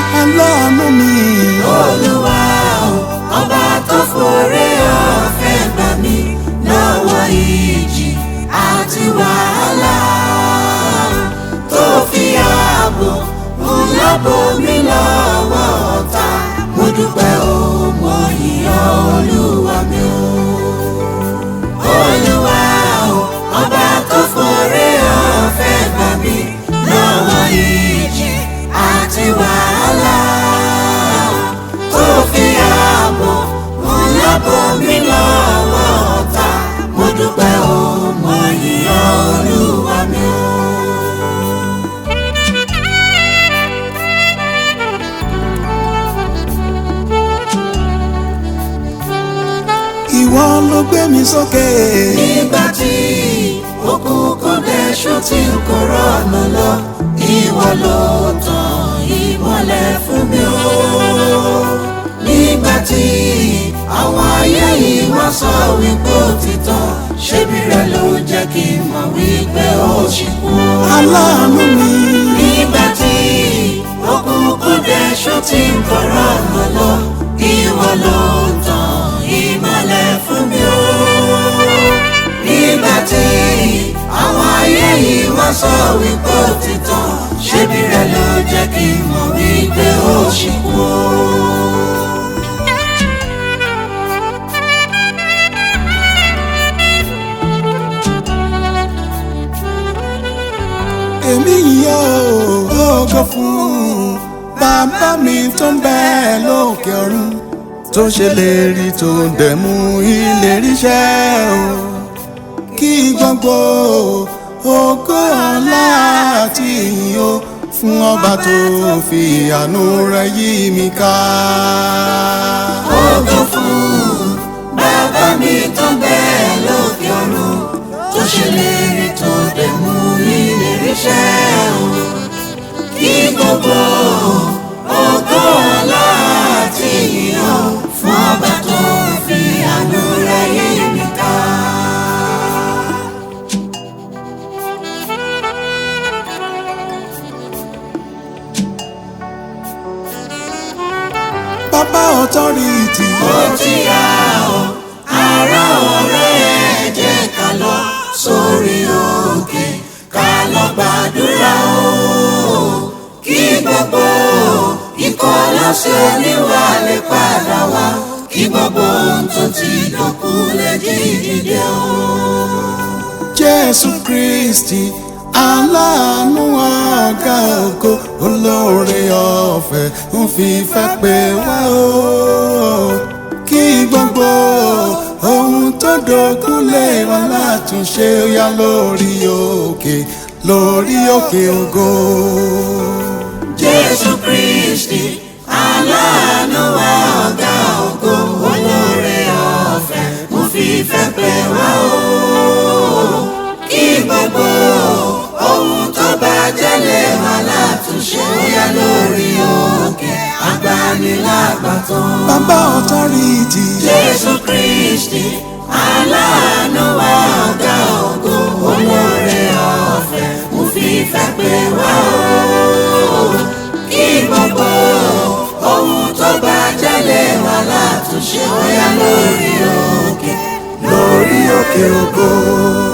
aláàánú mi. olúwa o ọba tó forí ọ̀fẹ́ gbà mí lọ́wọ́ ìjì àti wàhálà tó fi ààbò ńlá bò mí lọ́wọ́ ọ̀tá mo dúpẹ́ o mo yìnyín olúwa mi o. olúwa o ọba tó forí ọ̀fẹ́ gbà mí lọ́wọ́ ìjì àti wàhálà tó fi ààbò ńlá bò mí lọ́wọ́ ọ̀tá mo dúpẹ́ o mo yìnyín olúwa mi o. ìwọ ló gbé mi sókè. nígbà tí òkùnkùn dẹ̀ṣù tí n kò rọ̀nà lọ ìwọ ló tàn ìmọ́lẹ̀ fún mi o. nígbà tí àwọn ayé yìí wá sọ wípé ó ti tán ṣébi rẹ ló jẹ́ kí n mọ̀ wípé ó ṣì kú. aláàánú mi. nígbà tí òkùnkùn dẹ̀ṣù tí n kò rọ̀nà lọ ìwọ ló tàn ìmọ́lẹ̀ fún mi o. nígbà tí àwọn ayé yìí wá sọ wípé ó ti tán ṣébi rẹ ló jẹ́ kí n mọ̀ wípé ó ṣì kú o. èmi yóò ògo fún bàbá mi tó ń bẹ lókè ọ̀run tó ṣe lè rí tó dẹ̀ mú ìlérí ṣẹ o kí gbogbo ògo ọlá àti ìyìn o fún ọba tó fi àánú rẹ̀ yí mi ká. ògo fún bàbá mi tó bẹ́ẹ̀ lókè ọ̀run tó ṣèlérí tó dẹ̀ mú ìlérí ṣẹ o. kí gbogbo ògo ọlá àti ìyìn fún ọba tó fi àánú rẹ̀ yí mi ká. bàbá ọ̀tọ́rìtì ó ti yá o ará ọ̀rẹ́ ẹ jẹ́ ká lọ sórí òkè ká lọ gbàdúrà o kí gbogbo ikọ̀ lọ́sẹ̀ oníwà lè padà wá kí gbogbo ohun tó ti dọ̀kú lè jí dìde o. jésù kristi aláàánú ọ̀gá ògo olóore ọ̀fẹ́ ń fi fẹ́ pé wá o kí gbogbo ohun tó dógún lè wá látúnṣe ó yá lórí òkè lórí òkè ògo. jésù kristi aláàánú wa ọ̀gá ògo olóore ọ̀fẹ́ mo fi fẹ́ pè wá o. kí gbogbo ohun tó bàjẹ́ lè wà látúnṣe bóyá lórí òkè agbanilágbàtàn. bàbá ọ̀tọ́rìtì jésù kristi aláàánú wa ọ̀gá ògo olóore ọ̀fẹ́ mo fi fẹ́ pè wá o kí gbogbo ohun tó bàjẹ́ lè wà látúnṣe bóyá lórí òkè lórí òkè ògo.